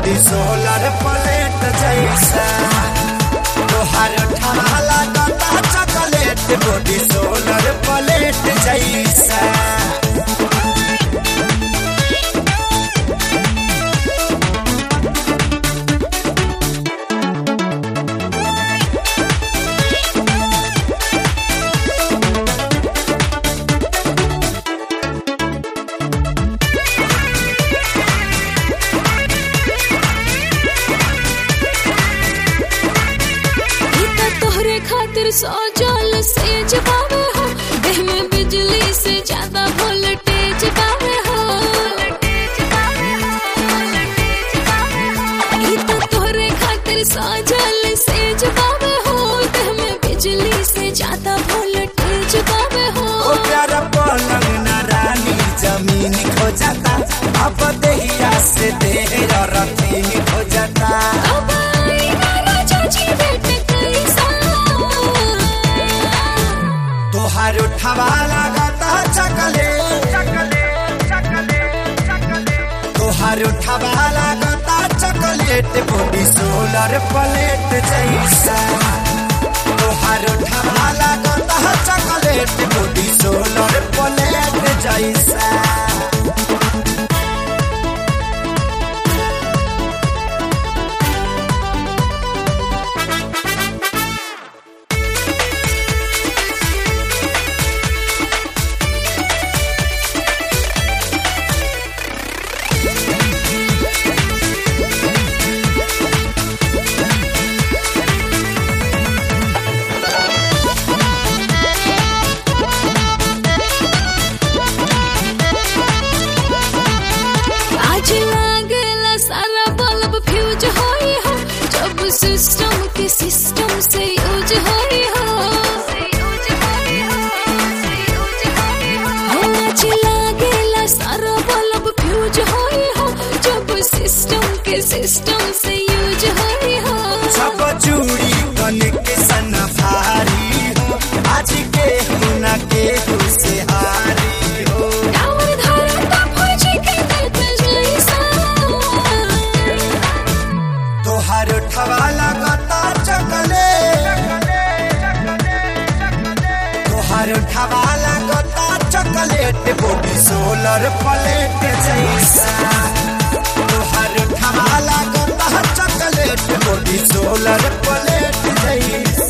body solar plate जैसा तोहार ठाला गता चॉकलेट बॉडी सोलर प्लेट जैसा ई त तोहरे खातिर सजल सेज पावे हो देह में बिजली से ज्यादा वोल्टेज पावे हो ई त तोहरे खातिर सजल सेज पावे हो देह में बिजली से ज्यादा वोल्टेज पावे हो ओ प्यारा पलंग न रानी जमीन खो जाता अब दहिया से देर रथी खो जाता अब आई ना राजा जी भेट कैसा तोहार उठवा लगाता चकले तोहार उठवा लगाता चॉकलेट बॉडी सोलर प्लेट जैसा तोहार उठवा लगाता चॉकलेट बॉडी सोलर प्लेट जैसा आज लागला सारा बल्ब फ्यूज होई हो जब सिस्टम के सिस्टम से यूज होई हो हो, आज लागला सारा बल्ब फ्यूज होई हो जब सिस्टम के सिस्टम से यूज होई हो सब चूड़ी कन के सनफारी हो आज के हुना के से हारी हो टावर धरता फौजी के दर्द जैसा तोहार ठवा लगता चकले तोहार ठवा लगता चॉकलेट बॉडी सोलर प्लेट जैसा तोहार ठवा लगता चॉकलेट बॉडी सोलर प्लेट जैसा